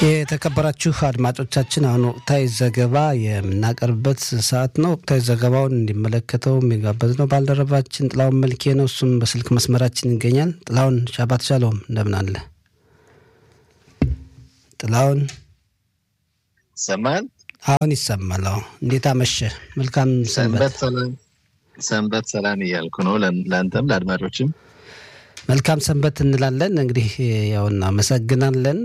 የተከበራችሁ አድማጮቻችን አሁን ወቅታዊ ዘገባ የምናቀርብበት ሰዓት ነው። ወቅታዊ ዘገባውን እንዲመለከተው የሚጋበዝ ነው ባልደረባችን ጥላሁን መልኬ ነው። እሱም በስልክ መስመራችን ይገኛል። ጥላሁን ሻባት ሻሎም እንደምን አለ? ጥላሁን ይሰማል? አሁን ይሰማል። አዎ፣ እንዴት አመሸ? መልካም ሰንበት። ሰንበት ሰላም እያልኩ ነው ለአንተም ለአድማጮችም መልካም ሰንበት እንላለን። እንግዲህ ያው እናመሰግናለን።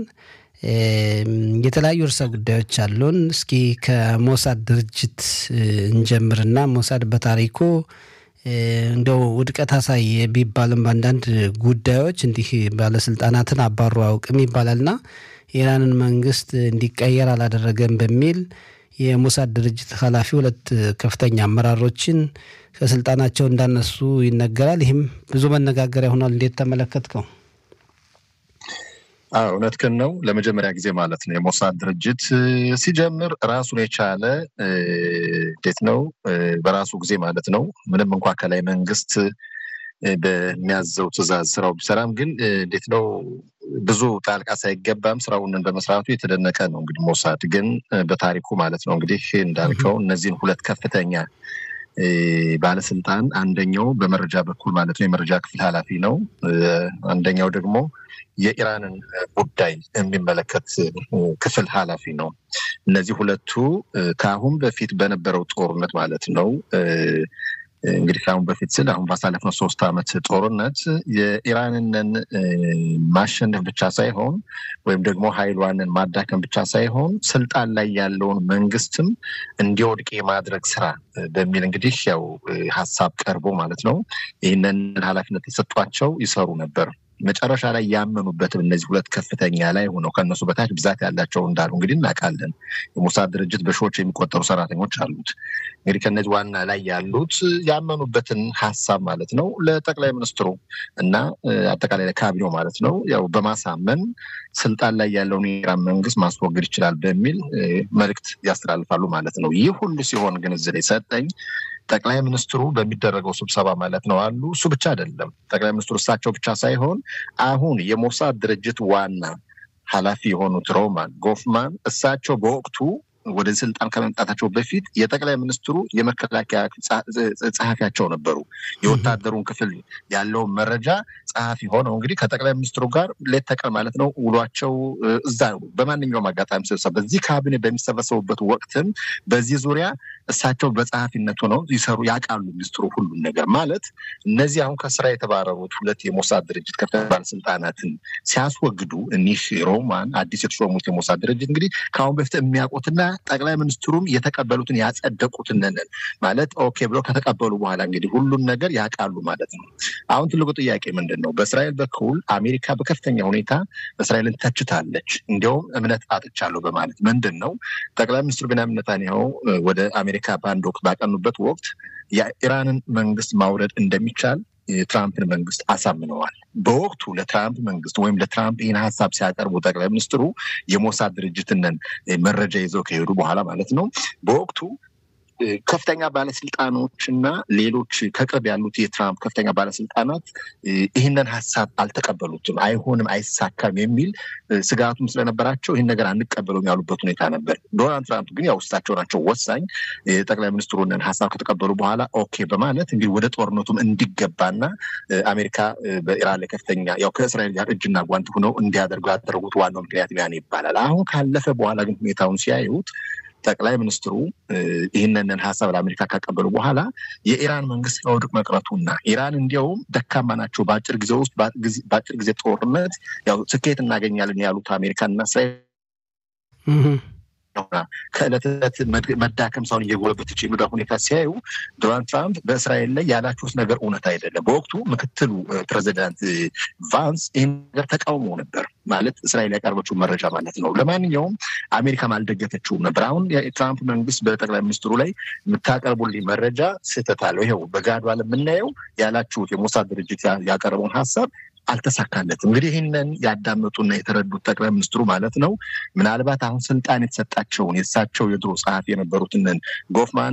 የተለያዩ ርዕሰ ጉዳዮች አሉን። እስኪ ከሞሳድ ድርጅት እንጀምርና ሞሳድ በታሪኩ እንደው ውድቀት አሳየ ቢባልም በአንዳንድ ጉዳዮች እንዲህ ባለስልጣናትን አባሮ አያውቅም ይባላልና የኢራንን መንግስት እንዲቀየር አላደረገም በሚል የሞሳድ ድርጅት ኃላፊ ሁለት ከፍተኛ አመራሮችን ከስልጣናቸው እንዳነሱ ይነገራል። ይህም ብዙ መነጋገሪያ ሆኗል። እንዴት ተመለከትከው? እውነትህን ነው። ለመጀመሪያ ጊዜ ማለት ነው የሞሳድ ድርጅት ሲጀምር ራሱን የቻለ እንዴት ነው በራሱ ጊዜ ማለት ነው ምንም እንኳ ከላይ መንግስት በሚያዘው ትዕዛዝ ስራው ቢሰራም ግን እንዴት ነው ብዙ ጣልቃ ሳይገባም ስራውን በመስራቱ የተደነቀ ነው። እንግዲህ ሞሳድ ግን በታሪኩ ማለት ነው እንግዲህ እንዳልከው እነዚህን ሁለት ከፍተኛ ባለስልጣን አንደኛው በመረጃ በኩል ማለት ነው የመረጃ ክፍል ኃላፊ ነው። አንደኛው ደግሞ የኢራንን ጉዳይ የሚመለከት ክፍል ኃላፊ ነው። እነዚህ ሁለቱ ከአሁን በፊት በነበረው ጦርነት ማለት ነው እንግዲህ ከአሁን በፊት ስል አሁን ባሳለፍነው ሶስት ዓመት ጦርነት የኢራንንን ማሸነፍ ብቻ ሳይሆን ወይም ደግሞ ኃይሏንን ማዳከም ብቻ ሳይሆን ስልጣን ላይ ያለውን መንግስትም እንዲወድቅ የማድረግ ስራ በሚል እንግዲህ ያው ሀሳብ ቀርቦ ማለት ነው ይህንን ኃላፊነት የሰጧቸው ይሰሩ ነበር። መጨረሻ ላይ ያመኑበትም እነዚህ ሁለት ከፍተኛ ላይ ሆነው ከእነሱ በታች ብዛት ያላቸው እንዳሉ እንግዲህ እናውቃለን። የሞሳድ ድርጅት በሺዎች የሚቆጠሩ ሰራተኞች አሉት። እንግዲህ ከነዚህ ዋና ላይ ያሉት ያመኑበትን ሀሳብ ማለት ነው ለጠቅላይ ሚኒስትሩ እና አጠቃላይ ለካቢኔው ማለት ነው ያው በማሳመን ስልጣን ላይ ያለውን የኢራን መንግስት ማስወገድ ይችላል በሚል መልእክት ያስተላልፋሉ ማለት ነው። ይህ ሁሉ ሲሆን ግን እዚህ ላይ ሰጠኝ ጠቅላይ ሚኒስትሩ በሚደረገው ስብሰባ ማለት ነው አሉ። እሱ ብቻ አይደለም ጠቅላይ ሚኒስትሩ እሳቸው ብቻ ሳይሆን አሁን የሞሳድ ድርጅት ዋና ኃላፊ የሆኑት ሮማን ጎፍማን እሳቸው በወቅቱ ወደ ስልጣን ከመምጣታቸው በፊት የጠቅላይ ሚኒስትሩ የመከላከያ ጸሐፊያቸው ነበሩ። የወታደሩን ክፍል ያለውን መረጃ ጸሐፊ ሆነው እንግዲህ ከጠቅላይ ሚኒስትሩ ጋር ሌት ተቀን ማለት ነው ውሏቸው እዛ በማንኛውም አጋጣሚ ስብሰባ በዚህ ካቢኔ በሚሰበሰቡበት ወቅትም በዚህ ዙሪያ እሳቸው በጸሐፊነት ሆነው ይሰሩ ያውቃሉ። ሚኒስትሩ ሁሉን ነገር ማለት እነዚህ አሁን ከስራ የተባረሩት ሁለት የሞሳድ ድርጅት ከፍተኛ ባለስልጣናትን ሲያስወግዱ እኒህ ሮማን አዲስ የተሾሙት የሞሳድ ድርጅት እንግዲህ ከአሁን በፊት የሚያውቁትና ጠቅላይ ሚኒስትሩም የተቀበሉትን ያጸደቁትን ማለት ኦኬ ብለው ከተቀበሉ በኋላ እንግዲህ ሁሉን ነገር ያውቃሉ ማለት ነው። አሁን ትልቁ ጥያቄ ምንድን ነው? በእስራኤል በኩል አሜሪካ በከፍተኛ ሁኔታ እስራኤልን ተችታለች። እንዲያውም እምነት አጥቻለሁ በማለት ምንድን ነው ጠቅላይ ሚኒስትሩ ቤንያሚን ኔታንያሁ ወደ አሜሪካ በአንድ ወቅት ባቀኑበት ወቅት የኢራንን መንግስት ማውረድ እንደሚቻል የትራምፕን መንግስት አሳምነዋል። በወቅቱ ለትራምፕ መንግስት ወይም ለትራምፕ ይህን ሀሳብ ሲያቀርቡ ጠቅላይ ሚኒስትሩ የሞሳድ ድርጅትንን መረጃ ይዘው ከሄዱ በኋላ ማለት ነው በወቅቱ ከፍተኛ ባለስልጣኖች እና ሌሎች ከቅርብ ያሉት የትራምፕ ከፍተኛ ባለስልጣናት ይህንን ሀሳብ አልተቀበሉትም። አይሆንም፣ አይሳካም የሚል ስጋቱም ስለነበራቸው ይህን ነገር አንቀበለውም ያሉበት ሁኔታ ነበር። ዶናልድ ትራምፕ ግን ያው እሳቸው ናቸው ወሳኝ። ጠቅላይ ሚኒስትሩንን ሀሳብ ከተቀበሉ በኋላ ኦኬ በማለት እንግዲህ ወደ ጦርነቱም እንዲገባና አሜሪካ በኢራን ላይ ከፍተኛ ያው ከእስራኤል ጋር እጅና ጓንት ሆነው እንዲያደርጉ ያደረጉት ዋናው ምክንያት ያን ይባላል። አሁን ካለፈ በኋላ ግን ሁኔታውን ሲያዩት ጠቅላይ ሚኒስትሩ ይህንን ሀሳብ ለአሜሪካ ካቀበሉ በኋላ የኢራን መንግስት ከውድቅ መቅረቱና ኢራን እንዲያውም ደካማ ናቸው፣ በአጭር ጊዜ ውስጥ በአጭር ጊዜ ጦርነት ያው ስኬት እናገኛለን ያሉት አሜሪካና እስራኤል ከዕለት ዕለት መዳከም ሳይሆን እየጎለበተች የሚዳ ሁኔታ ሲያዩ ዶናልድ ትራምፕ በእስራኤል ላይ ያላችሁት ነገር እውነት አይደለም። በወቅቱ ምክትሉ ፕሬዚዳንት ቫንስ ይህን ነገር ተቃውሞ ነበር። ማለት እስራኤል ያቀርበችው መረጃ ማለት ነው። ለማንኛውም አሜሪካም አልደገፈችውም ነበር። አሁን የትራምፕ መንግስት በጠቅላይ ሚኒስትሩ ላይ የምታቀርቡልኝ መረጃ ስህተት አለው። ይኸው በጋዷ የምናየው ያላችሁት የሞሳድ ድርጅት ያቀረበውን ሀሳብ አልተሳካለትም። እንግዲህ ይህንን ያዳመጡና የተረዱት ጠቅላይ ሚኒስትሩ ማለት ነው ምናልባት አሁን ስልጣን የተሰጣቸውን የእሳቸው የድሮ ጸሐፊ የነበሩትን ጎፍማንን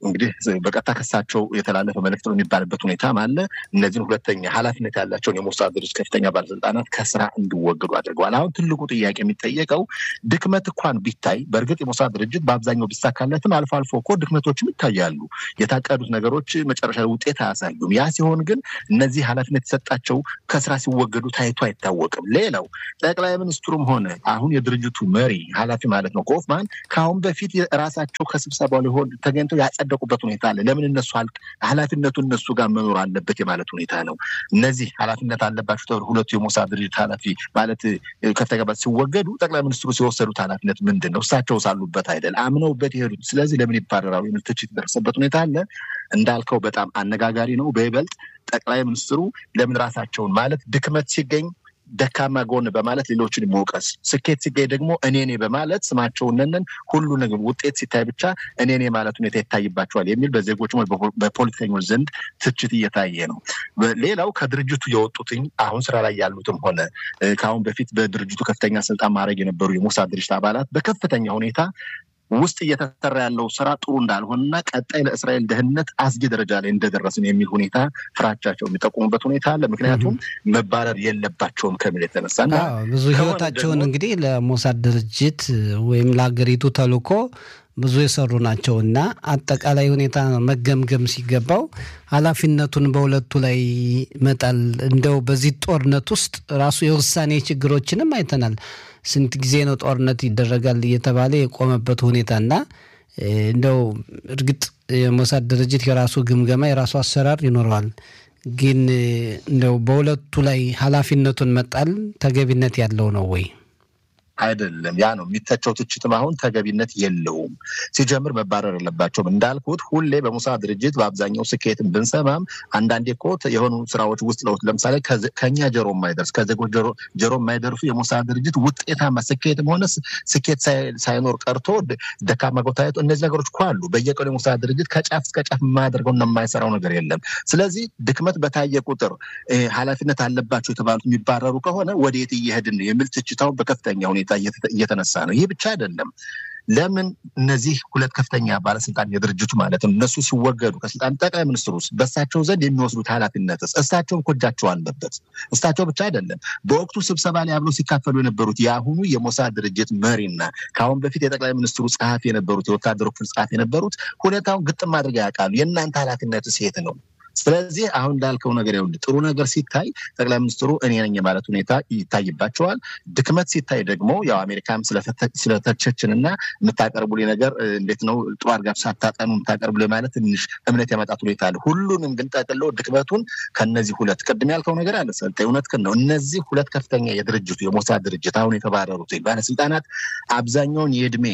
እንግዲህ በቀጥታ ከሳቸው የተላለፈ መልእክት ነው የሚባልበት ሁኔታም አለ። እነዚህን ሁለተኛ ኃላፊነት ያላቸውን የሞሳድ ድርጅት ከፍተኛ ባለስልጣናት ከስራ እንዲወገዱ አድርገዋል። አሁን ትልቁ ጥያቄ የሚጠየቀው ድክመት እንኳን ቢታይ በእርግጥ የሞሳድ ድርጅት በአብዛኛው ቢሳካለትም አልፎ አልፎ እኮ ድክመቶችም ይታያሉ። የታቀዱት ነገሮች መጨረሻ ውጤት አያሳዩም። ያ ሲሆን ግን እነዚህ ኃላፊነት የሰጣቸው ከስራ ሲወገዱ ታይቶ አይታወቅም። ሌላው ጠቅላይ ሚኒስትሩም ሆነ አሁን የድርጅቱ መሪ ኃላፊ ማለት ነው ኮፍማን ከአሁን በፊት ራሳቸው ከስብሰባው ሊሆን ተገኝተው ያጸደቁበት ሁኔታ አለ። ለምን እነሱ ኃላፊነቱ እነሱ ጋር መኖር አለበት የማለት ሁኔታ ነው። እነዚህ ኃላፊነት አለባቸው ተብሎ ሁለቱ የሞሳድ ድርጅት ኃላፊ ማለት ከፍተኛ ሲወገዱ ጠቅላይ ሚኒስትሩ ሲወሰዱት ኃላፊነት ምንድን ነው? እሳቸው ሳሉበት አይደል አምነውበት የሄዱት። ስለዚህ ለምን ይባረራሉ የሚል ትችት የደረሰበት ሁኔታ አለ። እንዳልከው በጣም አነጋጋሪ ነው። በይበልጥ ጠቅላይ ሚኒስትሩ ለምን ራሳቸውን ማለት ድክመት ሲገኝ ደካማ ጎን በማለት ሌሎችን መውቀስ፣ ስኬት ሲገኝ ደግሞ እኔኔ በማለት ስማቸውንንን ሁሉ ነገር ውጤት ሲታይ ብቻ እኔኔ ማለት ሁኔታ ይታይባቸዋል የሚል በዜጎች በፖለቲከኞች ዘንድ ትችት እየታየ ነው። ሌላው ከድርጅቱ የወጡትኝ አሁን ስራ ላይ ያሉትም ሆነ ከአሁን በፊት በድርጅቱ ከፍተኛ ስልጣን ማድረግ የነበሩ የሞሳድ ድርጅት አባላት በከፍተኛ ሁኔታ ውስጥ እየተሰራ ያለው ስራ ጥሩ እንዳልሆነና ቀጣይ ለእስራኤል ደህንነት አስጊ ደረጃ ላይ እንደደረስን የሚል ሁኔታ ፍራቻቸው የሚጠቁሙበት ሁኔታ አለ። ምክንያቱም መባረር የለባቸውም ከሚል የተነሳ ብዙ ህይወታቸውን እንግዲህ ለሞሳድ ድርጅት ወይም ለሀገሪቱ ተልኮ ብዙ የሰሩ ናቸው እና አጠቃላይ ሁኔታ መገምገም ሲገባው ኃላፊነቱን በሁለቱ ላይ መጣል እንደው በዚህ ጦርነት ውስጥ ራሱ የውሳኔ ችግሮችንም አይተናል። ስንት ጊዜ ነው ጦርነት ይደረጋል እየተባለ የቆመበት ሁኔታና እንደው እርግጥ የሞሳድ ድርጅት የራሱ ግምገማ የራሱ አሰራር ይኖረዋል። ግን እንደው በሁለቱ ላይ ኃላፊነቱን መጣል ተገቢነት ያለው ነው ወይ? አይደለም። ያ ነው የሚተቸው ትችትም አሁን ተገቢነት የለውም። ሲጀምር መባረር የለባቸውም። እንዳልኩት ሁሌ በሞሳድ ድርጅት በአብዛኛው ስኬትን ብንሰማም አንዳንዴ እኮ የሆኑ ስራዎች ውስጥ ለውጥ ለምሳሌ ከኛ ጀሮ የማይደርስ ከዜጎች ጀሮ የማይደርሱ የሞሳድ ድርጅት ውጤታማ ስኬትም ሆነ ስኬት ሳይኖር ቀርቶ ደካማ ጎታየቱ እነዚህ ነገሮች እኮ አሉ። በየቀኑ የሞሳድ ድርጅት ከጫፍ እስከ ጫፍ የማያደርገው እና የማይሰራው ነገር የለም። ስለዚህ ድክመት በታየ ቁጥር ኃላፊነት አለባቸው የተባሉት የሚባረሩ ከሆነ ወደየት እየሄድን የሚል ትችታው በከፍተኛ ሁኔታ እየተነሳ ነው። ይህ ብቻ አይደለም። ለምን እነዚህ ሁለት ከፍተኛ ባለስልጣን የድርጅቱ ማለት ነው እነሱ ሲወገዱ ከስልጣን ጠቅላይ ሚኒስትሩ ውስጥ በእሳቸው ዘንድ የሚወስዱት ኃላፊነትስ እሳቸውም እኮ እጃቸው አለበት። እሳቸው ብቻ አይደለም። በወቅቱ ስብሰባ ላይ አብረው ሲካፈሉ የነበሩት የአሁኑ የሞሳድ ድርጅት መሪና ከአሁን በፊት የጠቅላይ ሚኒስትሩ ጸሐፊ የነበሩት የወታደሩ ክፍል ጸሐፊ የነበሩት ሁኔታውን ግጥም አድርገው ያውቃሉ። የእናንተ ኃላፊነትስ የት ነው? ስለዚህ አሁን እንዳልከው ነገር ይኸውልህ ጥሩ ነገር ሲታይ ጠቅላይ ሚኒስትሩ እኔ ነኝ የማለት ሁኔታ ይታይባቸዋል። ድክመት ሲታይ ደግሞ ያው አሜሪካም ስለተቸችን እና የምታቀርቡልኝ ነገር እንዴት ነው ጥሩ አድርጋችሁ ሳታጠኑ የምታቀርቡልኝ ማለት ትንሽ እምነት የመጣት ሁኔታ አለ። ሁሉንም ግን ጠቅለው ድክመቱን ከነዚህ ሁለት ቅድም ያልከው ነገር አለ ሰልጠ እውነትህን ነው። እነዚህ ሁለት ከፍተኛ የድርጅቱ የሞሳድ ድርጅት አሁን የተባረሩት ባለስልጣናት አብዛኛውን የእድሜ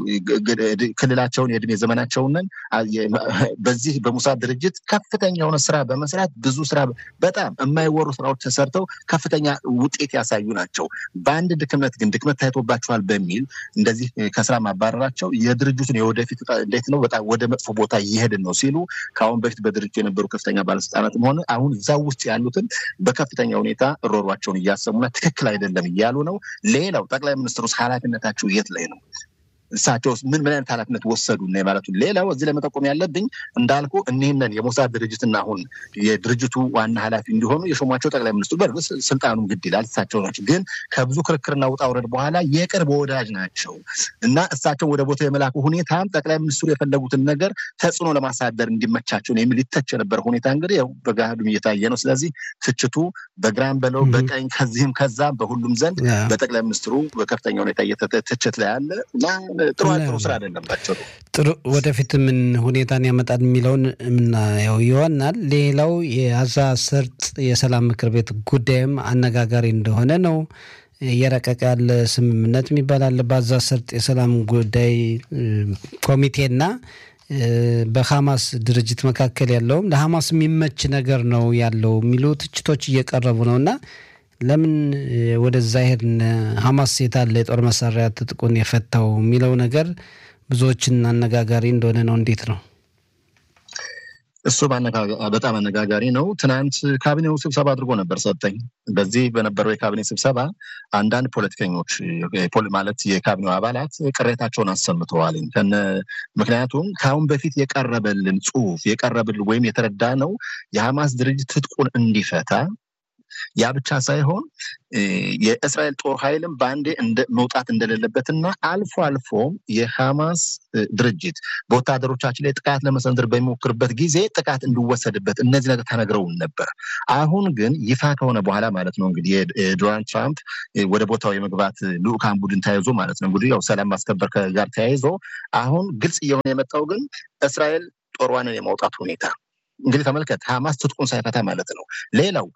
ክልላቸውን የእድሜ ዘመናቸውን በዚህ በሞሳድ ድርጅት ከፍተኛ የሆነ ስራ በመስራት ብዙ ስራ በጣም የማይወሩ ስራዎች ተሰርተው ከፍተኛ ውጤት ያሳዩ ናቸው። በአንድ ድክመት ግን ድክመት ታይቶባቸዋል በሚል እንደዚህ ከስራ ማባረራቸው የድርጅቱን የወደፊት እንዴት ነው በጣም ወደ መጥፎ ቦታ እየሄድን ነው ሲሉ ከአሁን በፊት በድርጅቱ የነበሩ ከፍተኛ ባለስልጣናትም ሆነ አሁን እዛ ውስጥ ያሉትን በከፍተኛ ሁኔታ ሮሯቸውን እያሰሙና ትክክል አይደለም እያሉ ነው። ሌላው ጠቅላይ ሚኒስትሩስ ኃላፊነታቸው የት ላይ ነው? እሳቸው ምን ምን አይነት ኃላፊነት ወሰዱ እና ማለቱ። ሌላው እዚህ ለመጠቆም ያለብኝ እንዳልኩ እኒህንን የሞሳድ ድርጅትና አሁን የድርጅቱ ዋና ኃላፊ እንዲሆኑ የሾሟቸው ጠቅላይ ሚኒስትሩ በእርግጥ ስልጣኑም ግድ ይላል እሳቸው ናቸው። ግን ከብዙ ክርክርና ውጣ ውረድ በኋላ የቅርብ ወዳጅ ናቸው እና እሳቸው ወደ ቦታ የመላኩ ሁኔታም ጠቅላይ ሚኒስትሩ የፈለጉትን ነገር ተጽዕኖ ለማሳደር እንዲመቻቸው ነው የሚል ይተች የነበረ ሁኔታ እንግዲህ ያው በገሃዱም እየታየ ነው። ስለዚህ ትችቱ በግራም በለው በቀኝ ከዚህም ከዛም በሁሉም ዘንድ በጠቅላይ ሚኒስትሩ በከፍተኛ ሁኔታ ትችት ላይ አለ እና ጥሩ ጥሩ ስራ አይደለባቸው። ጥሩ ወደፊት ምን ሁኔታን ያመጣል የሚለውን የምናየው ይሆናል። ሌላው የጋዛ ሰርጥ የሰላም ምክር ቤት ጉዳይም አነጋጋሪ እንደሆነ ነው። እየረቀቀ ያለ ስምምነት የሚባል አለ። በጋዛ ሰርጥ የሰላም ጉዳይ ኮሚቴና በሐማስ ድርጅት መካከል ያለውም ለሐማስ የሚመች ነገር ነው ያለው የሚሉ ትችቶች እየቀረቡ ነው እና ለምን ወደዛ ሄድን? ሐማስ የታለ የጦር መሳሪያ ትጥቁን የፈታው የሚለው ነገር ብዙዎችን አነጋጋሪ እንደሆነ ነው። እንዴት ነው? እሱ በጣም አነጋጋሪ ነው። ትናንት ካቢኔው ስብሰባ አድርጎ ነበር ሰጠኝ። በዚህ በነበረው የካቢኔ ስብሰባ አንዳንድ ፖለቲከኞች ማለት የካቢኔው አባላት ቅሬታቸውን አሰምተዋል። ምክንያቱም ከአሁን በፊት የቀረበልን ጽሁፍ የቀረበልን ወይም የተረዳ ነው የሐማስ ድርጅት ትጥቁን እንዲፈታ ያ ብቻ ሳይሆን የእስራኤል ጦር ኃይልም በአንዴ መውጣት እንደሌለበትና አልፎ አልፎም የሐማስ ድርጅት በወታደሮቻችን ላይ ጥቃት ለመሰንዘር በሚሞክርበት ጊዜ ጥቃት እንዲወሰድበት እነዚህ ነገር ተነግረውን ነበር። አሁን ግን ይፋ ከሆነ በኋላ ማለት ነው እንግዲህ የዶናልድ ትራምፕ ወደ ቦታው የመግባት ልዑካን ቡድን ተያይዞ ማለት ነው እንግዲህ ያው ሰላም ማስከበር ጋር ተያይዞ አሁን ግልጽ እየሆነ የመጣው ግን እስራኤል ጦሯንን የማውጣት ሁኔታ እንግዲህ ተመልከት፣ ሐማስ ትጥቁን ሳይፈታ ማለት ነው። ሌላው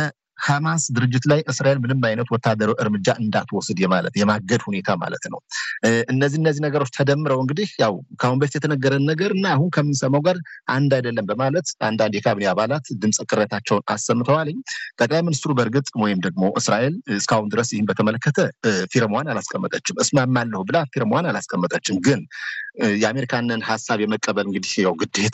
በሐማስ ድርጅት ላይ እስራኤል ምንም አይነት ወታደራዊ እርምጃ እንዳትወስድ የማለት የማገድ ሁኔታ ማለት ነው። እነዚህ እነዚህ ነገሮች ተደምረው እንግዲህ ያው ከአሁን በፊት የተነገረን ነገር እና አሁን ከምንሰማው ጋር አንድ አይደለም በማለት አንዳንድ የካቢኔ አባላት ድምፅ ቅሬታቸውን አሰምተዋል። ጠቅላይ ሚኒስትሩ በእርግጥ ወይም ደግሞ እስራኤል እስካሁን ድረስ ይህን በተመለከተ ፊርማዋን አላስቀመጠችም። እስማማለሁ ብላ ፊርማዋን አላስቀመጠችም። ግን የአሜሪካንን ሀሳብ የመቀበል እንግዲህ ያው ግዴታ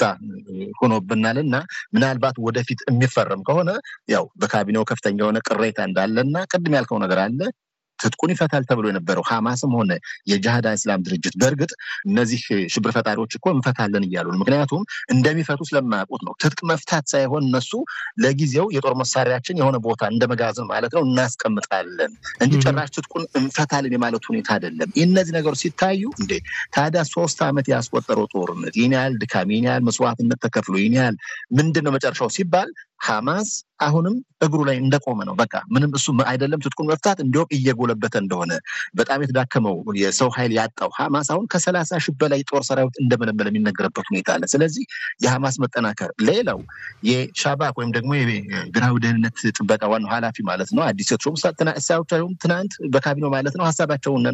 ሆኖብናል እና ምናልባት ወደፊት የሚፈረም ከሆነ ያው በካቢኔው ከፍተኛ የሆነ ቅሬታ እንዳለ እና ቅድም ያልከው ነገር አለ ትጥቁን ይፈታል ተብሎ የነበረው ሐማስም ሆነ የጃሃድ እስላም ድርጅት በእርግጥ እነዚህ ሽብር ፈጣሪዎች እኮ እንፈታለን እያሉ ነው። ምክንያቱም እንደሚፈቱ ስለማያውቁት ነው። ትጥቅ መፍታት ሳይሆን እነሱ ለጊዜው የጦር መሳሪያችን የሆነ ቦታ እንደ መጋዘን ማለት ነው እናስቀምጣለን እንጂ ጭራሽ ትጥቁን እንፈታለን የማለት ሁኔታ አይደለም። እነዚህ ነገሮች ሲታዩ እንዴ ታዲያ ሶስት ዓመት ያስቆጠረው ጦርነት ይህን ያህል ድካም፣ ይህን ያህል መስዋዕትነት ተከፍሎ ይህን ያህል ምንድን ነው መጨረሻው ሲባል ሐማስ አሁንም እግሩ ላይ እንደቆመ ነው። በቃ ምንም እሱ አይደለም ትጥቁን መፍታት እንዲሁም እየጎለበተ እንደሆነ በጣም የተዳከመው የሰው ኃይል ያጣው ሐማስ አሁን ከሰላሳ ሺህ በላይ ጦር ሰራዊት እንደመለመለ የሚነገርበት ሁኔታ አለ። ስለዚህ የሐማስ መጠናከር፣ ሌላው የሻባክ ወይም ደግሞ የብሔራዊ ደህንነት ጥበቃ ዋናው ኃላፊ ማለት ነው አዲስ የተሾሙ እሳቸውም ትናንት በካቢኔው ማለት ነው ሀሳባቸውን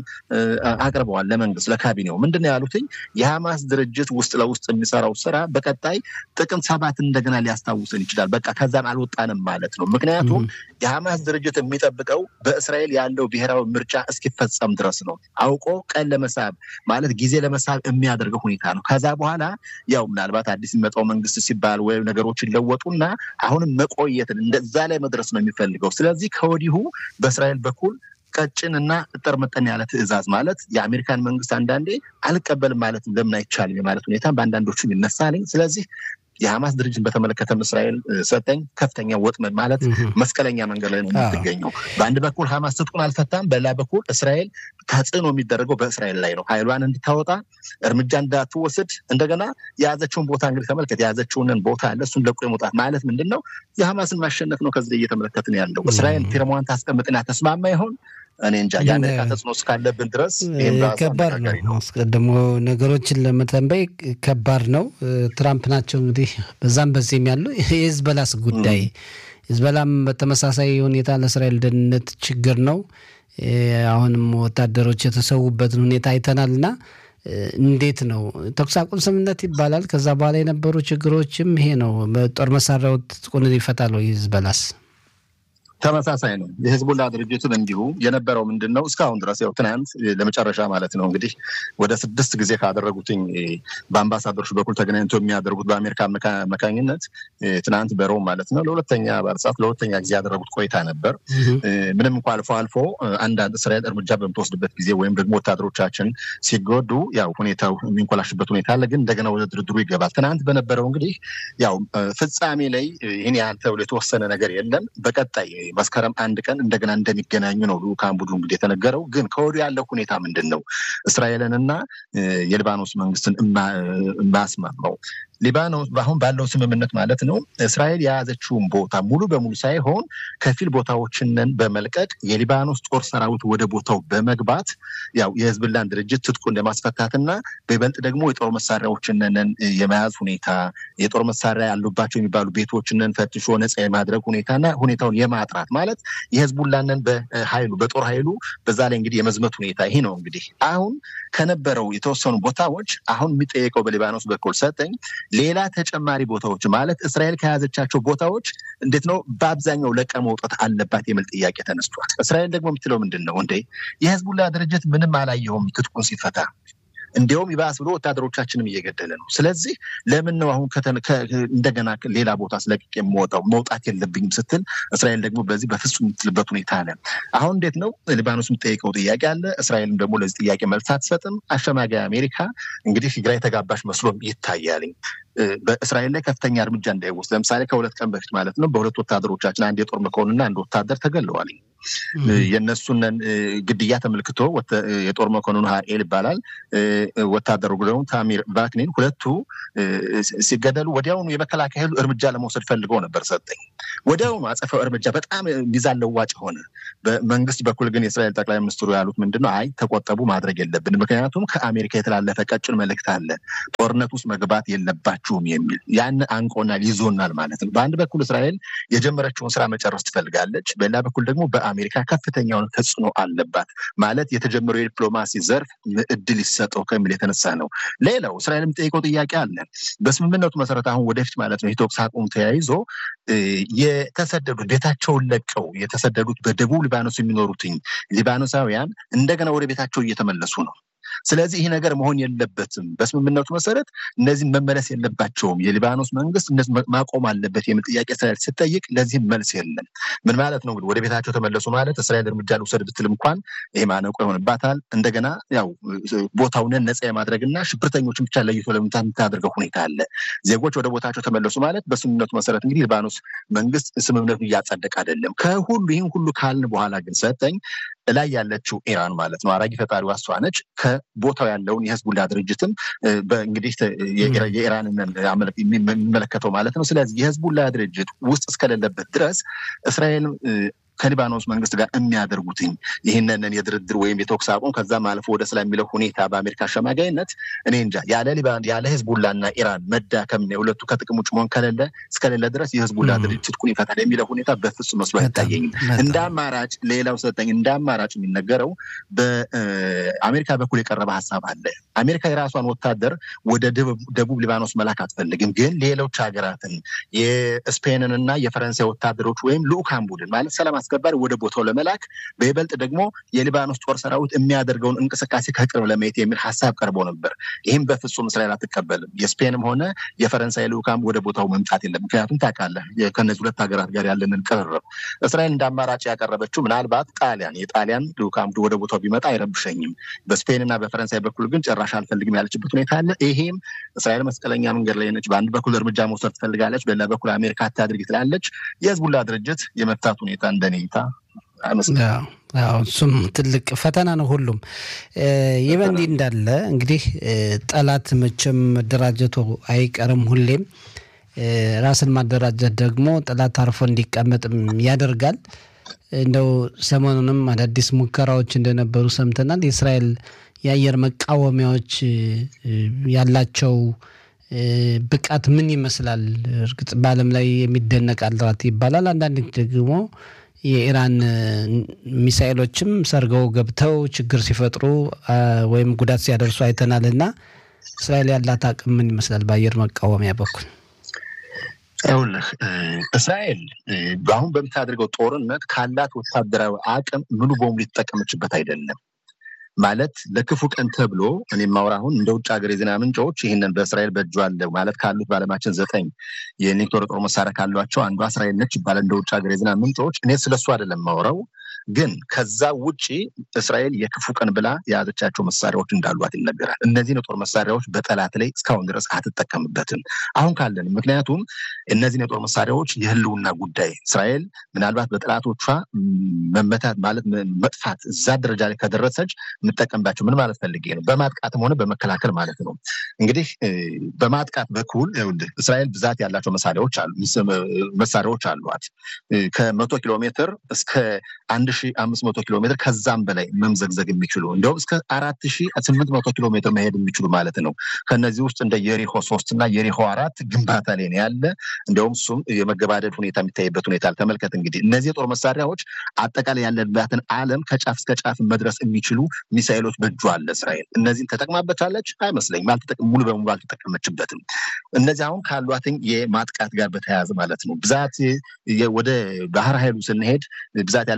አቅርበዋል ለመንግስት ለካቢኔው ምንድን ነው ያሉትኝ የሐማስ ድርጅት ውስጥ ለውስጥ የሚሰራው ስራ በቀጣይ ጥቅምት ሰባት እንደገና ሊያስታውሰን ይችላል። በቃ ከዛም አልወጣንም ማለት ነው። ምክንያቱም የሐማስ ድርጅት የሚጠብቀው በእስራኤል ያለው ብሔራዊ ምርጫ እስኪፈጸም ድረስ ነው። አውቆ ቀን ለመሳብ ማለት ጊዜ ለመሳብ የሚያደርገው ሁኔታ ነው። ከዛ በኋላ ያው ምናልባት አዲስ የሚመጣው መንግስት ሲባል ወይም ነገሮች ይለወጡና አሁንም መቆየትን እንደዛ ላይ መድረስ ነው የሚፈልገው። ስለዚህ ከወዲሁ በእስራኤል በኩል ቀጭን እና እጠር መጠን ያለ ትዕዛዝ ማለት የአሜሪካን መንግስት አንዳንዴ አልቀበልም ማለት ለምን አይቻልም የማለት ሁኔታ በአንዳንዶቹም ይነሳልኝ። ስለዚህ የሐማስ ድርጅትን በተመለከተ እስራኤል ሰጠኝ ከፍተኛ ወጥመድ ማለት መስቀለኛ መንገድ ላይ ነው የምትገኘው። በአንድ በኩል ሐማስ ትጥቁን አልፈታም፣ በሌላ በኩል እስራኤል ተጽዕኖ የሚደረገው በእስራኤል ላይ ነው። ኃይሏን እንድታወጣ እርምጃ እንዳትወስድ እንደገና የያዘችውን ቦታ እንግዲህ ተመልከት፣ የያዘችውንን ቦታ አለ እሱን ለቆ የመውጣት ማለት ምንድን ነው? የሐማስን ማሸነፍ ነው። ከዚህ እየተመለከትን ያለው እስራኤል ፊርማዋን ታስቀምጥና ተስማማ ይሆን? እኔ እንጃ የአሜሪካ ተጽዕኖ እስካለብን ድረስ ከባድ ነው። አስቀድሞ ነገሮችን ለመተንበይ ከባድ ነው። ትራምፕ ናቸው እንግዲህ በዛም በዚህም ያለው የህዝበላስ ጉዳይ ህዝበላም በተመሳሳይ ሁኔታ ለእስራኤል ደህንነት ችግር ነው። አሁንም ወታደሮች የተሰዉበትን ሁኔታ አይተናል እና እንዴት ነው ተኩስ አቁም ስምምነት ይባላል። ከዛ በኋላ የነበሩ ችግሮችም ይሄ ነው። በጦር መሳሪያው ትጥቁን ይፈታል ወይ ህዝበላስ? ተመሳሳይ ነው። የህዝቡላ ድርጅትም እንዲሁ የነበረው ምንድን ነው እስካሁን ድረስ ያው ትናንት ለመጨረሻ ማለት ነው እንግዲህ ወደ ስድስት ጊዜ ካደረጉትኝ በአምባሳደሮች በኩል ተገናኝቶ የሚያደርጉት በአሜሪካ መካኝነት ትናንት በሮም ማለት ነው ለሁለተኛ ባለሰዓት ለሁለተኛ ጊዜ ያደረጉት ቆይታ ነበር። ምንም እንኳ አልፎ አልፎ አንዳንድ እስራኤል እርምጃ በምትወስድበት ጊዜ ወይም ደግሞ ወታደሮቻችን ሲጎዱ ያው ሁኔታው የሚንኮላሽበት ሁኔታ አለ። ግን እንደገና ወደ ድርድሩ ይገባል። ትናንት በነበረው እንግዲህ ያው ፍጻሜ ላይ ይህን ያህል ተብሎ የተወሰነ ነገር የለም። በቀጣይ መስከረም አንድ ቀን እንደገና እንደሚገናኙ ነው ልዑካን ቡድኑ እንግዲህ የተነገረው። ግን ከወዲሁ ያለው ሁኔታ ምንድን ነው? እስራኤልንና የሊባኖስ መንግስትን የማያስማማው ሊባኖስ አሁን ባለው ስምምነት ማለት ነው እስራኤል የያዘችውን ቦታ ሙሉ በሙሉ ሳይሆን ከፊል ቦታዎችንን በመልቀቅ የሊባኖስ ጦር ሰራዊት ወደ ቦታው በመግባት ያው የህዝብላን ድርጅት ትጥቁን ለማስፈታትና በይበልጥ ደግሞ የጦር መሳሪያዎችንን የመያዝ ሁኔታ የጦር መሳሪያ ያሉባቸው የሚባሉ ቤቶችንን ፈትሾ ነፃ የማድረግ ሁኔታና ሁኔታውን የማጥራት ማለት የህዝቡላንን በኃይሉ በጦር ኃይሉ በዛ ላይ እንግዲህ የመዝመት ሁኔታ ይሄ ነው እንግዲህ አሁን ከነበረው የተወሰኑ ቦታዎች አሁን የሚጠየቀው በሊባኖስ በኩል ሰጠኝ ሌላ ተጨማሪ ቦታዎች ማለት እስራኤል ከያዘቻቸው ቦታዎች እንዴት ነው በአብዛኛው ለቀ መውጣት አለባት የሚል ጥያቄ ተነስቷል። እስራኤል ደግሞ የምትለው ምንድን ነው እንዴ የህዝቡላ ድርጅት ምንም አላየውም ትጥቁን ሲፈታ እንዲያውም ይባስ ብሎ ወታደሮቻችንም እየገደለ ነው። ስለዚህ ለምን ነው አሁን እንደገና ሌላ ቦታ ስለቅቅ የምወጣው መውጣት የለብኝም ስትል እስራኤል ደግሞ በዚህ በፍጹም የምትልበት ሁኔታ አለ። አሁን እንዴት ነው ሊባኖስ የምጠይቀው ጥያቄ አለ። እስራኤልም ደግሞ ለዚህ ጥያቄ መልስ አትሰጥም። አሸማጋይ አሜሪካ እንግዲህ ግራ የተጋባሽ መስሎም ይታያልኝ። በእስራኤል ላይ ከፍተኛ እርምጃ እንዳይወስድ ለምሳሌ ከሁለት ቀን በፊት ማለት ነው በሁለት ወታደሮቻችን አንድ የጦር መኮንንና አንድ ወታደር ተገለዋል። የእነሱንን ግድያ ተመልክቶ የጦር መኮንኑ ሀኤል ይባላል፣ ወታደሩ ደግሞ ታሚር ቫክኒን ሁለቱ ሲገደሉ ወዲያውኑ የመከላከያ ኃይሉ እርምጃ ለመውሰድ ፈልገው ነበር ሰጠኝ። ወዲያውኑ አጸፋው እርምጃ በጣም ሚዛን ለዋጭ ሆነ። በመንግስት በኩል ግን የእስራኤል ጠቅላይ ሚኒስትሩ ያሉት ምንድን ነው? አይ ተቆጠቡ፣ ማድረግ የለብን ምክንያቱም ከአሜሪካ የተላለፈ ቀጭን መልእክት አለ፣ ጦርነት ውስጥ መግባት የለባችሁም የሚል ያን አንቆናል፣ ይዞናል ማለት ነው። በአንድ በኩል እስራኤል የጀመረችውን ስራ መጨረስ ትፈልጋለች፣ በሌላ በኩል ደግሞ በአሜሪካ ከፍተኛውን ተጽዕኖ አለባት ማለት የተጀመረው የዲፕሎማሲ ዘርፍ እድል ይሰጠው ከሚል የተነሳ ነው። ሌላው እስራኤል የምጠይቀው ጥያቄ አለ። በስምምነቱ መሰረት አሁን ወደፊት ማለት ነው የተኩስ አቁም ተያይዞ የተሰደዱት ቤታቸውን ለቀው የተሰደዱት በደቡብ ሊባኖስ የሚኖሩትኝ ሊባኖሳውያን እንደገና ወደ ቤታቸው እየተመለሱ ነው። ስለዚህ ይህ ነገር መሆን የለበትም። በስምምነቱ መሰረት እነዚህም መመለስ የለባቸውም። የሊባኖስ መንግስት እነዚህ ማቆም አለበት የሚል ጥያቄ እስራኤል ስትጠይቅ ለዚህም መልስ የለም። ምን ማለት ነው እንግዲህ ወደ ቤታቸው ተመለሱ ማለት እስራኤል እርምጃ ልውሰድ ብትል እንኳን ይሄ ማነቆ ይሆንባታል። እንደገና ያው ቦታውን ነፃ የማድረግና ሽብርተኞችን ብቻ ለይቶ ለመምታት የምታደርገው ሁኔታ አለ። ዜጎች ወደ ቦታቸው ተመለሱ ማለት በስምምነቱ መሰረት እንግዲህ ሊባኖስ መንግስት ስምምነቱን እያጸደቅ አይደለም። ከሁሉ ይህን ሁሉ ካልን በኋላ ግን ሰጠኝ ላይ ያለችው ኢራን ማለት ነው አራጊ ፈጣሪዋ እሷ ነች። ከቦታው ያለውን የህዝቡላ ድርጅትም እንግዲህ የኢራንን የሚመለከተው ማለት ነው። ስለዚህ የህዝቡላ ድርጅት ውስጥ እስከሌለበት ድረስ እስራኤል ከሊባኖስ መንግስት ጋር የሚያደርጉትኝ ይህንን የድርድር ወይም የተኩስ አቁም ከዛም አልፎ ወደ ሰላም የሚለው ሁኔታ በአሜሪካ አሸማጋይነት እኔ እንጃ ያለ ሊባን ያለ ህዝቡላና ኢራን መዳከም የሁለቱ ከጥቅም ውጭ መሆን ከሌለ እስከሌለ ድረስ የህዝቡላ ድርጅት ኩን ይፈታል የሚለው ሁኔታ በፍጹም መስሎ አይታየኝም። እንደ አማራጭ ሌላው ሰጠኝ እንደ አማራጭ የሚነገረው በአሜሪካ በኩል የቀረበ ሀሳብ አለ። አሜሪካ የራሷን ወታደር ወደ ደቡብ ሊባኖስ መላክ አትፈልግም። ግን ሌሎች ሀገራትን የስፔንን እና የፈረንሳይ ወታደሮች ወይም ልኡካን ቡድን ማለት ሰላም አስከባሪ ወደ ቦታው ለመላክ በይበልጥ ደግሞ የሊባኖስ ጦር ሰራዊት የሚያደርገውን እንቅስቃሴ ከቅርብ ለማየት የሚል ሀሳብ ቀርቦ ነበር። ይህም በፍጹም እስራኤል አትቀበልም። የስፔንም ሆነ የፈረንሳይ ልኡካን ወደ ቦታው መምጣት የለም። ምክንያቱም ታውቃለህ ከነዚህ ሁለት ሀገራት ጋር ያለንን ቅርርብ እስራኤል እንደ አማራጭ ያቀረበችው ምናልባት ጣሊያን የጣሊያን ልኡካን ወደ ቦታው ቢመጣ አይረብሸኝም፣ በስፔን እና በፈረንሳይ በኩል ግን ጭራሽ አልፈልግም ያለችበት ሁኔታ አለ። ይሄም እስራኤል መስቀለኛ መንገድ ላይ ነች። በአንድ በኩል እርምጃ መውሰድ ትፈልጋለች፣ በሌላ በኩል አሜሪካ አታድርግ ትላለች። የህዝቡላ ድርጅት የመፍታት ሁኔታ እንደኔ እይታ እሱም ትልቅ ፈተና ነው። ሁሉም ይህ በእንዲህ እንዳለ እንግዲህ ጠላት መቼም መደራጀቱ አይቀርም ሁሌም ራስን ማደራጀት ደግሞ ጠላት አርፎ እንዲቀመጥም ያደርጋል። እንደው ሰሞኑንም አዳዲስ ሙከራዎች እንደነበሩ ሰምተናል። የእስራኤል የአየር መቃወሚያዎች ያላቸው ብቃት ምን ይመስላል? እርግጥ በዓለም ላይ የሚደነቅ አልራት ይባላል። አንዳንድ ደግሞ የኢራን ሚሳኤሎችም ሰርገው ገብተው ችግር ሲፈጥሩ ወይም ጉዳት ሲያደርሱ አይተናል። እና እስራኤል ያላት አቅም ምን ይመስላል በአየር መቃወሚያ በኩል? ይኸውልህ እስራኤል አሁን በምታደርገው ጦርነት ካላት ወታደራዊ አቅም ሙሉ በሙሉ የተጠቀመችበት አይደለም። ማለት ለክፉ ቀን ተብሎ እኔ የማወራ አሁን እንደ ውጭ ሀገር የዜና ምንጮች ይህንን በእስራኤል በእጇ አለ ማለት ካሉት በዓለማችን ዘጠኝ የኒውክሌር ጦር መሳሪያ ካሏቸው አንዷ እስራኤል ነች ይባላል እንደ ውጭ ሀገር የዜና ምንጮች። እኔ ስለሱ አይደለም የማወራው ግን ከዛ ውጭ እስራኤል የክፉ ቀን ብላ የያዘቻቸው መሳሪያዎች እንዳሏት ይነገራል። እነዚህን የጦር መሳሪያዎች በጠላት ላይ እስካሁን ድረስ አትጠቀምበትም አሁን ካለን። ምክንያቱም እነዚህን የጦር መሳሪያዎች የህልውና ጉዳይ እስራኤል ምናልባት በጠላቶቿ መመታት ማለት መጥፋት እዛ ደረጃ ላይ ከደረሰች የምጠቀምባቸው ምን ማለት ፈልጌ ነው፣ በማጥቃትም ሆነ በመከላከል ማለት ነው። እንግዲህ በማጥቃት በኩል እስራኤል ብዛት ያላቸው መሳሪያዎች አሉ መሳሪያዎች አሏት ከመቶ ኪሎ ሜትር እስከ አንድ ሺ አምስት መቶ ኪሎ ሜትር ከዛም በላይ መምዘግዘግ የሚችሉ እንዲሁም እስከ አራት ሺ ስምንት መቶ ኪሎ ሜትር መሄድ የሚችሉ ማለት ነው። ከነዚህ ውስጥ እንደ የሪሆ ሶስት እና የሪሆ አራት ግንባታ ላይ ነው ያለ። እንዲሁም እሱም የመገባደድ ሁኔታ የሚታይበት ሁኔታ አልተመልከት። እንግዲህ እነዚህ የጦር መሳሪያዎች አጠቃላይ ያለባትን ዓለም ከጫፍ እስከ ጫፍ መድረስ የሚችሉ ሚሳኤሎች በእጇ አለ እስራኤል። እነዚህን ተጠቅማበታለች አይመስለኝም። ሙሉ በሙሉ አልተጠቀመችበትም። እነዚህ አሁን ካሏትኝ የማጥቃት ጋር በተያያዘ ማለት ነው ብዛት ወደ ባህር ኃይሉ ስንሄድ ብዛት ያላቸው ሰርጓ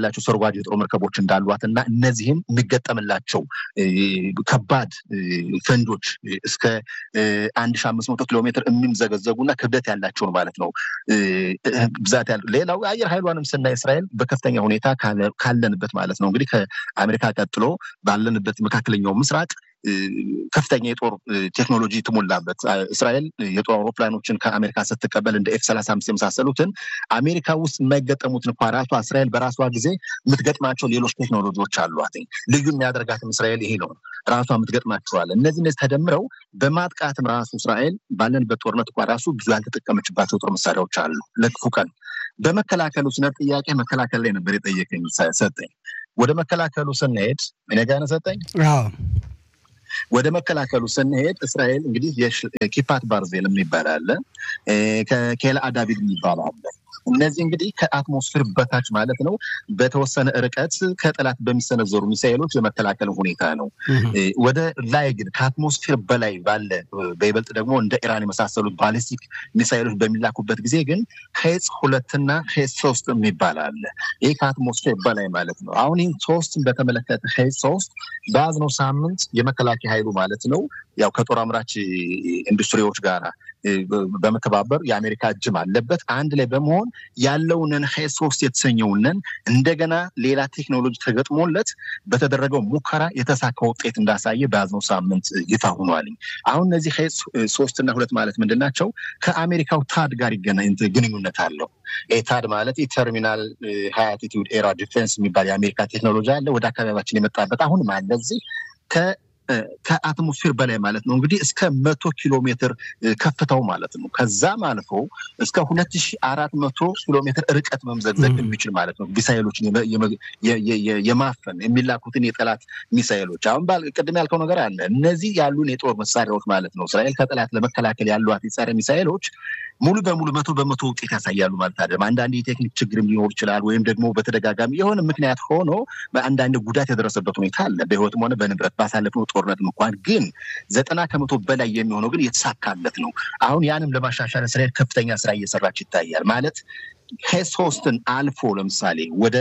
ተጓዥ የጦር መርከቦች እንዳሏት እና እነዚህም የሚገጠምላቸው ከባድ ፈንጆች እስከ አንድ ሺህ አምስት መቶ ኪሎ ሜትር የሚምዘገዘጉና ክብደት ያላቸውን ማለት ነው ብዛት ያለው ሌላው የአየር ኃይሏንም ስናይ እስራኤል በከፍተኛ ሁኔታ ካለንበት ማለት ነው እንግዲህ ከአሜሪካ ቀጥሎ ባለንበት መካከለኛው ምስራቅ ከፍተኛ የጦር ቴክኖሎጂ ትሞላበት እስራኤል የጦር አውሮፕላኖችን ከአሜሪካ ስትቀበል እንደ ኤፍ ሰላሳ አምስት የመሳሰሉትን አሜሪካ ውስጥ የማይገጠሙትን እንኳ ራሷ እስራኤል በራሷ ጊዜ የምትገጥማቸው ሌሎች ቴክኖሎጂዎች አሏት። ልዩ የሚያደርጋትም እስራኤል ይሄ ነው። ራሷ የምትገጥማቸዋል። እነዚህ እነዚህ ተደምረው በማጥቃትም ራሱ እስራኤል ባለንበት ጦርነት እንኳ ራሱ ብዙ ያልተጠቀመችባቸው ጦር መሳሪያዎች አሉ። ለክፉ ቀን በመከላከሉ ስነ ጥያቄ መከላከል ላይ ነበር የጠየቀኝ ሰጠኝ። ወደ መከላከሉ ስንሄድ እኔ ጋር ሰጠኝ ወደ መከላከሉ ስንሄድ እስራኤል እንግዲህ ኪፓት ባርዜል የሚባል አለ፣ ከኬላ አዳቢድ የሚባል አለ። እነዚህ እንግዲህ ከአትሞስፌር በታች ማለት ነው በተወሰነ ርቀት ከጠላት በሚሰነዘሩ ሚሳኤሎች የመከላከል ሁኔታ ነው። ወደ ላይ ግን ከአትሞስፌር በላይ ባለ በይበልጥ ደግሞ እንደ ኢራን የመሳሰሉት ባሊስቲክ ሚሳኤሎች በሚላኩበት ጊዜ ግን ሄጽ ሁለትና ሄጽ ሶስት የሚባል አለ። ይህ ከአትሞስፌር በላይ ማለት ነው። አሁን ይህ ሶስትን በተመለከተ ሄጽ ሶስት በያዝነው ሳምንት የመከላከያ ኃይሉ ማለት ነው ያው ከጦር አምራች ኢንዱስትሪዎች ጋር በመተባበር የአሜሪካ እጅም አለበት አንድ ላይ በመሆን ያለውንን ሄ ሶስት የተሰኘውንን እንደገና ሌላ ቴክኖሎጂ ተገጥሞለት በተደረገው ሙከራ የተሳካ ውጤት እንዳሳየ በያዝነው ሳምንት ይፋ ሆኗል። አሁን እነዚህ ሄ ሶስት እና ሁለት ማለት ምንድን ናቸው? ከአሜሪካው ታድ ጋር ግንኙነት አለው። ታድ ማለት የተርሚናል ሃይ አልቲቲዩድ ኤራ ዲፌንስ የሚባል የአሜሪካ ቴክኖሎጂ አለ። ወደ አካባቢያችን የመጣበት አሁንም አለ እዚህ ከአትሞስፌር በላይ ማለት ነው እንግዲህ እስከ መቶ ኪሎ ሜትር ከፍታው ማለት ነው። ከዛም አልፎ እስከ ሁለት ሺ አራት መቶ ኪሎ ሜትር ርቀት መምዘግዘግ የሚችል ማለት ነው። ሚሳይሎችን የማፈን የሚላኩትን የጠላት ሚሳይሎች አሁን ቅድም ያልከው ነገር አለ። እነዚህ ያሉን የጦር መሳሪያዎች ማለት ነው እስራኤል ከጠላት ለመከላከል ያሏት የጸረ ሚሳይሎች ሙሉ በሙሉ መቶ በመቶ ውጤት ያሳያሉ ማለት አይደለም። አንዳንድ የቴክኒክ ችግርም ሊኖር ይችላል። ወይም ደግሞ በተደጋጋሚ የሆነ ምክንያት ሆኖ አንዳንድ ጉዳት የደረሰበት ሁኔታ አለ። በህይወትም ሆነ በንብረት ባሳለፍነው ጦርነት እንኳን ግን ዘጠና ከመቶ በላይ የሚሆነው ግን የተሳካለት ነው። አሁን ያንም ለማሻሻል እስራኤል ከፍተኛ ስራ እየሰራች ይታያል ማለት ሶስትን አልፎ ለምሳሌ ወደ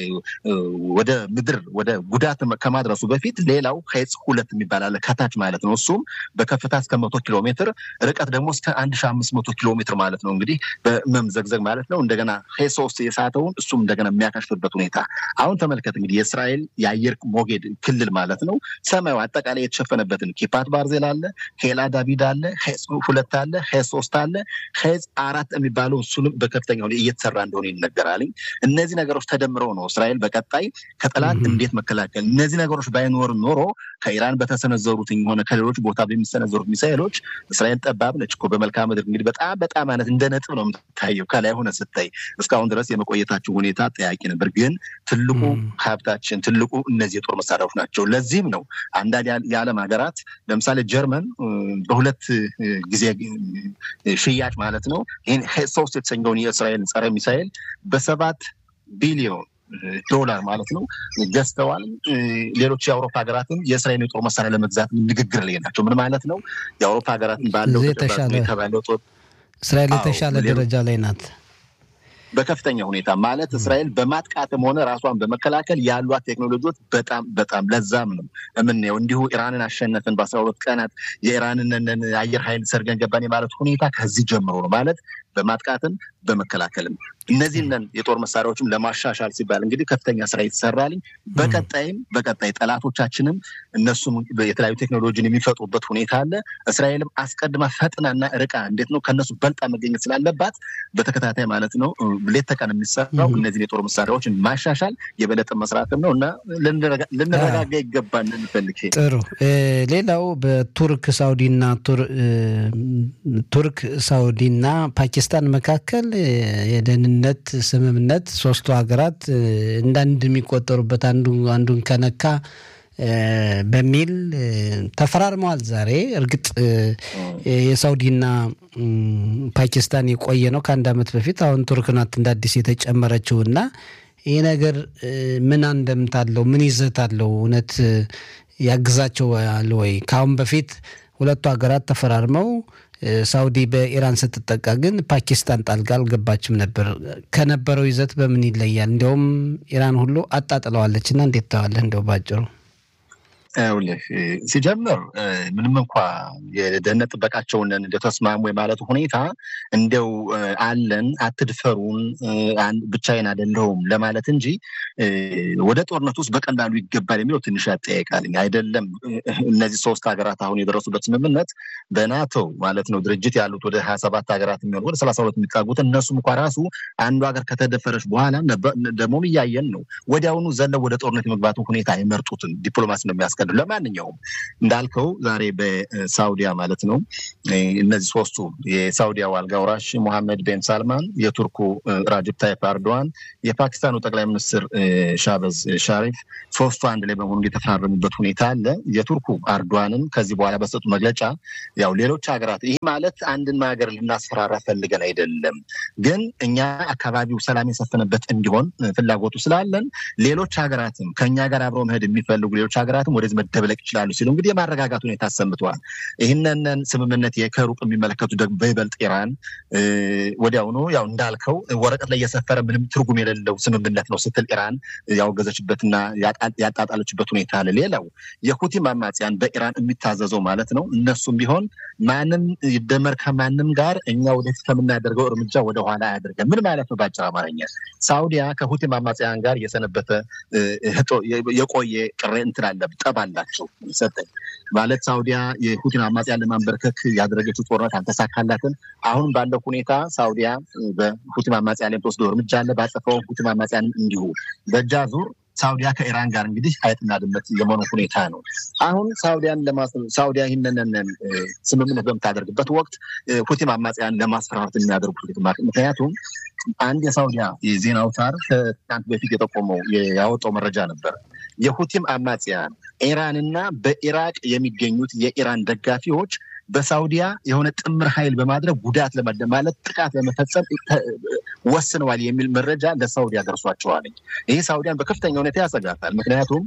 ወደ ምድር ወደ ጉዳት ከማድረሱ በፊት ሌላው ሄጽ ሁለት የሚባል አለ ከታች ማለት ነው። እሱም በከፍታ እስከ መቶ ኪሎ ሜትር ርቀት ደግሞ እስከ አንድ ሺ አምስት መቶ ኪሎ ሜትር ማለት ነው እንግዲህ በመምዘግዘግ ማለት ነው። እንደገና ሄ ሶስት የሳተውን እሱም እንደገና የሚያካሽፍበት ሁኔታ አሁን ተመልከት እንግዲህ የእስራኤል የአየር ሞጌድ ክልል ማለት ነው ሰማዩ አጠቃላይ የተሸፈነበትን ኪፓት ባርዜል አለ፣ ኬላ ዳቪድ አለ፣ ሄጽ ሁለት አለ፣ ሄ ሶስት አለ፣ ሄጽ አራት የሚባለው እሱንም በከፍተኛ እየተሰራ እንደሆነ ይነገራል። እነዚህ ነገሮች ተደምረው ነው እስራኤል በቀጣይ ከጠላት እንዴት መከላከል እነዚህ ነገሮች ባይኖር ኖሮ ከኢራን በተሰነዘሩት ሆነ ከሌሎች ቦታ በሚሰነዘሩት ሚሳይሎች እስራኤል ጠባብ ነች እኮ በመልክዓ ምድር እንግዲህ በጣም በጣም አይነት እንደ ነጥብ ነው የምትታየው ከላይ ሆነ ስታይ። እስካሁን ድረስ የመቆየታቸው ሁኔታ ጠያቂ ነበር። ግን ትልቁ ሀብታችን ትልቁ እነዚህ የጦር መሳሪያዎች ናቸው። ለዚህም ነው አንዳንድ የዓለም ሀገራት ለምሳሌ ጀርመን በሁለት ጊዜ ሽያጭ ማለት ነው ይህን ሶስት የተሰኘውን የእስራኤል ጸረ ሚሳኤል በሰባት ቢሊዮን ዶላር ማለት ነው ገዝተዋል። ሌሎች የአውሮፓ ሀገራትም የእስራኤል የጦር መሳሪያ ለመግዛት ንግግር ላይ ናቸው። ምን ማለት ነው? የአውሮፓ ሀገራትን ባለው የተባለው ጦር እስራኤል የተሻለ ደረጃ ላይ ናት። በከፍተኛ ሁኔታ ማለት እስራኤል በማጥቃትም ሆነ ራሷን በመከላከል ያሏት ቴክኖሎጂዎች በጣም በጣም ለዛም ነው የምናየው። እንዲሁ ኢራንን አሸነፍን በአስራ ሁለት ቀናት የኢራንን አየር ኃይል ሰርገን ገባን የማለት ሁኔታ ከዚህ ጀምሮ ነው ማለት በማጥቃትም በመከላከልም እነዚህን የጦር መሳሪያዎችም ለማሻሻል ሲባል እንግዲህ ከፍተኛ ስራ ይሰራልኝ። በቀጣይም በቀጣይ ጠላቶቻችንም እነሱም የተለያዩ ቴክኖሎጂን የሚፈጥሩበት ሁኔታ አለ። እስራኤልም አስቀድማ ፈጥናና ርቃ እንዴት ነው ከእነሱ በልጣ መገኘት ስላለባት በተከታታይ ማለት ነው ሌት ተቀን የሚሰራው እነዚህን የጦር መሳሪያዎችን ማሻሻል የበለጠ መስራትም ነው እና ልንረጋጋ ይገባል እንፈልግ። ጥሩ። ሌላው በቱርክ ሳውዲና ቱርክ ሳውዲና ፓኪስታን መካከል የደህንነት ስምምነት ሶስቱ ሀገራት እንዳንድ የሚቆጠሩበት አንዱ አንዱን ከነካ በሚል ተፈራርመዋል። ዛሬ እርግጥ የሳውዲና ፓኪስታን የቆየ ነው ከአንድ ዓመት በፊት። አሁን ቱርክ ናት እንደ አዲስ የተጨመረችው እና ይህ ነገር ምን አንደምታ አለው? ምን ይዘት አለው? እውነት ያግዛቸዋል ወይ? ከአሁን በፊት ሁለቱ ሀገራት ተፈራርመው ሳውዲ በኢራን ስትጠቃ ግን ፓኪስታን ጣልቃ አልገባችም ነበር። ከነበረው ይዘት በምን ይለያል? እንዲያውም ኢራን ሁሉ አጣጥለዋለች እና እንዴት ተዋለህ? እንደው ባጭሩ ይኸውልህ ሲጀምር ምንም እንኳ የደህንነት ጥበቃቸውን እንደተስማሙ የማለቱ ሁኔታ እንደው አለን አትድፈሩን፣ ብቻዬን አይደለሁም ለማለት እንጂ ወደ ጦርነት ውስጥ በቀላሉ ይገባል የሚለው ትንሽ ያጠያይቃል። አይደለም እነዚህ ሶስት ሀገራት አሁን የደረሱበት ስምምነት በናቶ ማለት ነው ድርጅት ያሉት ወደ ሀያ ሰባት ሀገራት የሚሆኑ ወደ ሰላሳ ሁለት የሚጠጉት እነሱም እንኳ ራሱ አንዱ ሀገር ከተደፈረች በኋላ ደግሞም እያየን ነው ወዲያውኑ ዘለው ወደ ጦርነት የመግባቱ ሁኔታ የመርጡትን ዲፕሎማሲ ነው የሚያስቀ ለማንኛውም እንዳልከው ዛሬ በሳውዲያ ማለት ነው እነዚህ ሶስቱ የሳውዲያው አልጋ ወራሽ ሞሐመድ ቤን ሳልማን፣ የቱርኩ ራጅብ ታይፕ አርዶዋን፣ የፓኪስታኑ ጠቅላይ ሚኒስትር ሻበዝ ሻሪፍ ሶስቱ አንድ ላይ በመሆኑ የተፈራረሙበት ሁኔታ አለ። የቱርኩ አርዶዋንን ከዚህ በኋላ በሰጡ መግለጫ ያው ሌሎች ሀገራት ይህ ማለት አንድን ሀገር ልናስፈራራ ፈልገን አይደለም፣ ግን እኛ አካባቢው ሰላም የሰፈነበት እንዲሆን ፍላጎቱ ስላለን ሌሎች ሀገራትም ከእኛ ጋር አብረው መሄድ የሚፈልጉ ሌሎች ሀገራትም ወደዚህ መደብለቅ ይችላሉ ሲሉ እንግዲህ የማረጋጋት ሁኔታ አሰምተዋል። ይህንን ስምምነት ከሩቅ የሚመለከቱ ደግሞ በይበልጥ ኢራን ወዲያውኑ ያው እንዳልከው ወረቀት ላይ የሰፈረ ምንም ትርጉም የሌለው ስምምነት ነው ስትል ኢራን ያወገዘችበትና ያጣጣለችበት ሁኔታ አለ። ሌላው የሁቲም አማጽያን በኢራን የሚታዘዘው ማለት ነው እነሱም ቢሆን ማንም ይደመር ከማንም ጋር እኛ ወደፊት ከምናደርገው እርምጃ ወደኋላ አያደርገን። ምን ማለት ነው? በአጭር አማርኛ ሳውዲያ ከሁቲም አማጽያን ጋር የሰነበተ የቆየ ቅሬ እንትን አለ ጠብ አላቸው ሰጠኝ ማለት ሳውዲያ የሁቲን አማጽያን ለማንበርከክ ያደረገችው ጦርነት አልተሳካላትም። አሁን ባለው ሁኔታ ሳውዲያ በሁቲም አማጽያን ላይ የምትወስደው እርምጃ አለ። ባጸፈው ሁቲም አማጽያን እንዲሁ በእጃ ዙር ሳውዲያ ከኢራን ጋር እንግዲህ አይጥና ድመት የመሆኑ ሁኔታ ነው። አሁን ሳውዲያን ሳውዲያ ይህንን ስምምነት በምታደርግበት ወቅት ሁቲም አማጽያን ለማስፈራራት የሚያደርጉት ምክንያቱም አንድ የሳውዲያ የዜና አውታር ከትናንት በፊት የጠቆመው ያወጣው መረጃ ነበር። የሁቲም አማጽያን ኢራንና በኢራቅ የሚገኙት የኢራን ደጋፊዎች በሳውዲያ የሆነ ጥምር ኃይል በማድረግ ጉዳት ማለት ጥቃት ለመፈጸም ወስነዋል የሚል መረጃ ለሳውዲያ ደርሷቸዋል። ይህ ሳውዲያን በከፍተኛ ሁኔታ ያሰጋታል። ምክንያቱም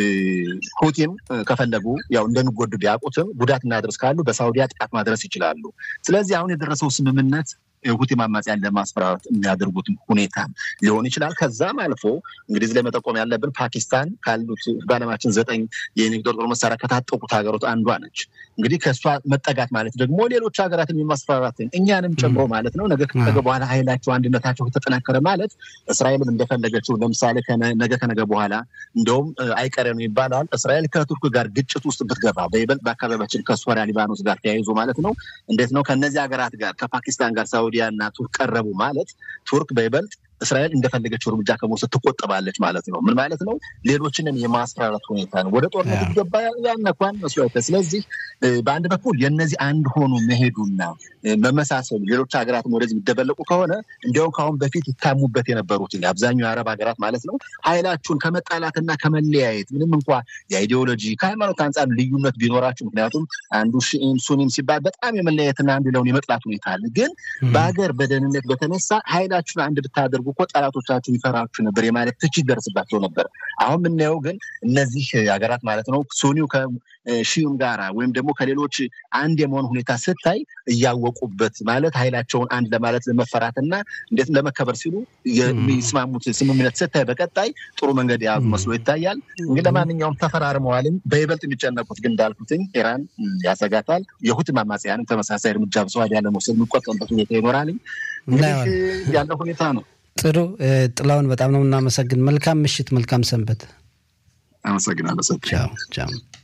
ሁቲም ከፈለጉ ያው እንደሚጎዱ ቢያውቁትም ጉዳት እናድረስ ካሉ በሳውዲያ ጥቃት ማድረስ ይችላሉ። ስለዚህ አሁን የደረሰው ስምምነት ሁቲም አማጽያን ለማስፈራራት የሚያደርጉት ሁኔታ ሊሆን ይችላል። ከዛም አልፎ እንግዲህ እዚህ ላይ መጠቆም ያለብን ፓኪስታን ካሉት በዓለማችን ዘጠኝ የኒውክሌር ጦር መሳሪያ ከታጠቁት ሀገሮች አንዷ ነች። እንግዲህ ከእሷ መጠጋት ማለት ደግሞ ሌሎች ሀገራትን የማስፈራራትን እኛንም ጨምሮ ማለት ነው። ነገ ከነገ በኋላ ኃይላቸው አንድነታቸው ከተጠናከረ ማለት እስራኤልም እንደፈለገችው ለምሳሌ ነገ ከነገ በኋላ እንደውም አይቀሬ ነው ይባላል እስራኤል ከቱርክ ጋር ግጭት ውስጥ ብትገባ በይበልጥ በአካባቢያችን ከሶሪያ ሊባኖስ ጋር ተያይዞ ማለት ነው እንዴት ነው ከነዚህ ሀገራት ጋር ከፓኪስታን ጋር ሳውዲያ እና ቱርክ ቀረቡ ማለት ቱርክ በይበልጥ እስራኤል እንደፈለገችው እርምጃ ከመውሰድ ትቆጠባለች ማለት ነው። ምን ማለት ነው? ሌሎችንም የማስፈራራት ሁኔታ ነው። ወደ ጦርነት ገባ ያነኳን መስሎተ። ስለዚህ በአንድ በኩል የነዚህ አንድ ሆኖ መሄዱና መመሳሰሉ ሌሎች ሀገራትም ወደዚህ የሚደበለቁ ከሆነ እንዲያውም ከአሁን በፊት ይታሙበት የነበሩት አብዛኛው የአረብ ሀገራት ማለት ነው ኃይላችሁን ከመጣላትና ከመለያየት ምንም እንኳ የአይዲዮሎጂ ከሃይማኖት አንጻር ልዩነት ቢኖራችሁ፣ ምክንያቱም አንዱ ሺኢም ሱኒም ሲባል በጣም የመለያየትና አንዱ ሌላውን የመጥላት ሁኔታ አለ። ግን በሀገር በደህንነት በተነሳ ኃይላችሁን አንድ ብታደርጉ እኮ ጠላቶቻችሁ ይፈራችሁ ነበር የማለት ትችት ደርስባቸው ነበር። አሁን የምናየው ግን እነዚህ ሀገራት ማለት ነው ሱኒው ከሺዩም ጋራ ወይም ደግሞ ከሌሎች አንድ የመሆን ሁኔታ ስታይ እያወቁበት ማለት ኃይላቸውን አንድ ለማለት ለመፈራትና እንዴት ለመከበር ሲሉ የሚስማሙት ስምምነት ስታይ በቀጣይ ጥሩ መንገድ የያዙ መስሎ ይታያል። እንግዲህ ለማንኛውም ተፈራርመዋልም። በይበልጥ የሚጨነቁት ግን እንዳልኩትኝ ኢራን ያሰጋታል። የሁቲም አማጽያንም ተመሳሳይ እርምጃ በሰዋዲያ ለመውሰድ የሚቆጠምበት ሁኔታ ይኖራል። እንግዲህ ያለው ሁኔታ ነው። ጥሩ ጥላውን በጣም ነው የምናመሰግን። መልካም ምሽት፣ መልካም ሰንበት። አመሰግናለሁ። ቻው ቻው።